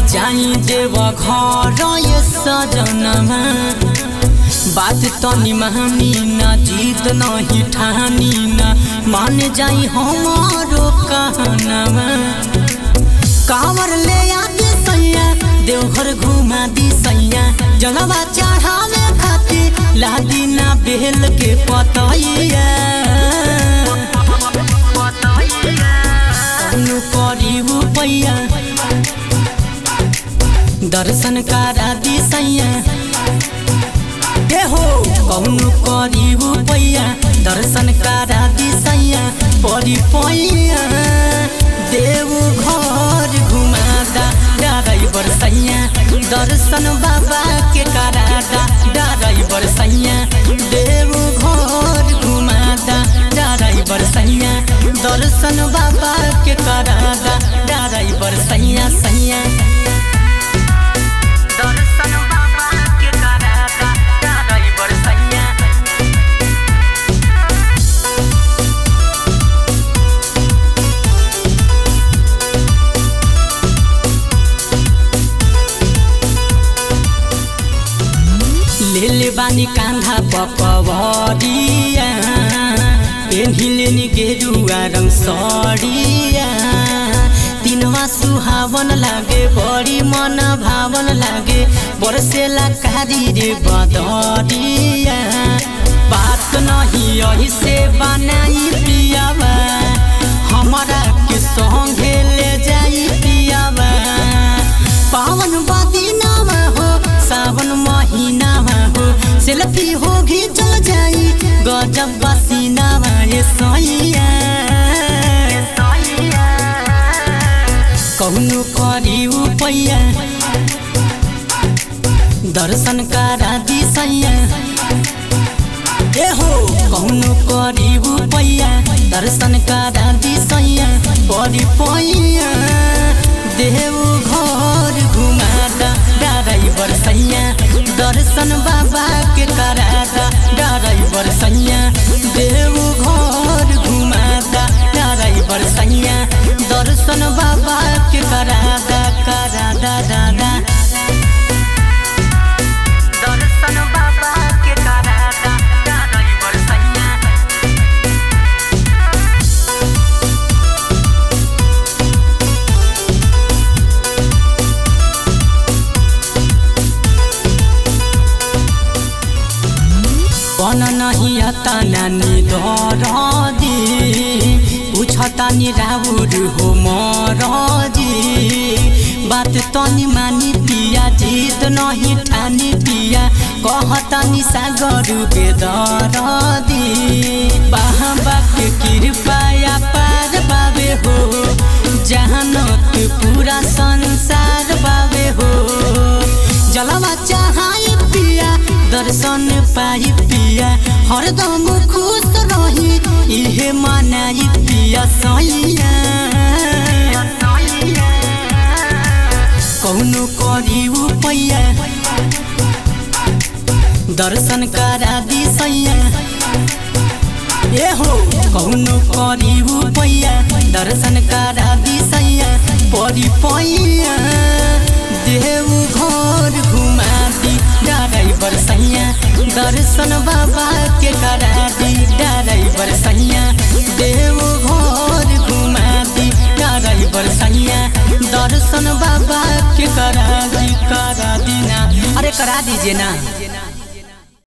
जाई देव घर ये सजनमा बात तनी मानी ना जीत नहीं ठानी ना मान जाई हमारो कहनमा कांवर ले आदि सैया देवघर घुमा दी सैया जलवा चढ़ावे खातिर लादी ना बेल के पतैया कौनो करीब पैया दर्शन करा दी सैया ए हो कौनो करीब पैया दर्शन करा दी सैया परी पैया देव घर घुमादा ड्राइवर सैया दर्शन बाबा के करादा ड्राइवर सैया देव घर घुमादा ड्राइवर सैया दर्शन बाबा के करादा ड्राइवर सैया सैया दर्शन बाबा के करादा ड्राइवर सैया लेले बानी कांधा पकवरिया पेन्हिले नि गेरुवा रङ सडिया तिनवा सुहावन लागे बढी मन भावन लागे बरसेला कारी रे बदरिया बात नहीं यही से बनाई पियावा हमारा के संगे ले जाई पियावा पावन बदिनामा हो सावन महीनामा हो सेल्फी होगी चल जाई गजब बसिनामा ये सैया कौनो करी पैया दर्शन करा दी सैया ए हो कौनो करी पैया दर्शन करा दी सैया बड़ी पैया देव घर घुमादा ड्राइवर सैया दर्शन बाबा के करादा ड्राइवर सैया देव घर घुमादा ड्राइवर सैया दर्शन बाबा के करादा करादा दादा दर्शन बाबा के करादा ड्राइवर सैया बन नहीं आता नानी दरदी पूछता नि राउर हो मरजी बात तनी मानी पिया जीत नहीं ठानी पिया कहता नि सागर बेदरदी बाबा के कृपया पार बाबे हो जहानत पूरा संसार बाबे हो जलवा चाहाई पिया दर्शन पाई पिया हरदम खुश रही इहे मनाई पिया सैया कौनो करी पैया दर्शन करा दी सैया ए हो कौनो करी पैया दर्शन करा दी सैया परी पैया देव घर घुमा दी ड्राइवर सैया दर्शन बाबा के करा दी ड्राइवर सैया देव घर घुमा दी ड्राइवर सैया दर्शन बाबा के करा दी करा दी ना अरे करा दीजिए ना